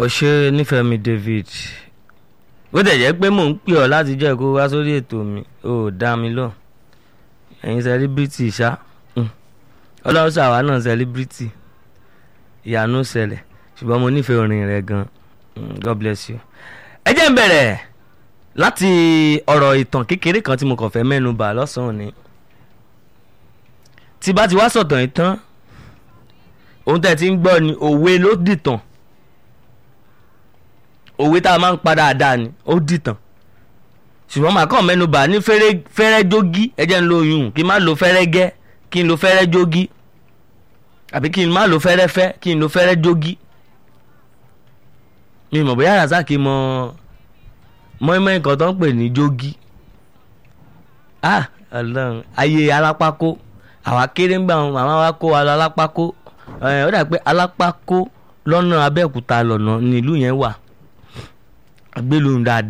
ọ̀ṣẹ́ nífẹ̀ẹ́ mi David bó tẹ̀ jẹ́ pé mò ń pè ọ́ láti jẹ́ kó wá sórí ètò mi ò dá mi lọ ẹ̀yin sẹ́líbírìtì ṣá ọlọ́run ṣàwa náà sẹ́líbírìtì ìyanu ṣẹlẹ̀ ṣùgbọ́n mo nífẹ̀ẹ́ orin rẹ̀ gan God bless you. ẹ jẹ́ ń bẹ̀rẹ̀ láti ọ̀rọ̀ ìtàn kékeré kan tí mo kàn fẹ́ mẹ́nu bà lọ́sàn-án ni tí bá ti wá sọ̀tàn yìí tán ohun tẹ́ ti ń gbọ́ ni òwe ló dìtàn òwe tá a máa ń pa dáadáa ni ó dìtàn ṣùgbọ́n màá kàn mẹ́nu bà ní fẹ́rẹ́ jógí ẹ jẹ́ ń lo oyún kí n má lo fẹ́rẹ́ gẹ́ kí n lo fẹ́rẹ́ jógí àbí kí n má lo fẹ́rẹ́ fẹ́ kí n lo fẹ́rẹ́ jógí mi mọ̀ bóyá Razaki mọ mọ́ẹ́mọ́ nǹkan tó ń pè ní jógí ah ọlọ́run ayé alápákó àwa kéré ń gbà wọn màmá wa kó wa lọ alápákó ó dà pé alápákó lọ́nà abẹ́òkúta lọ́nà nílùú yẹn wà agbélùú dáadáa.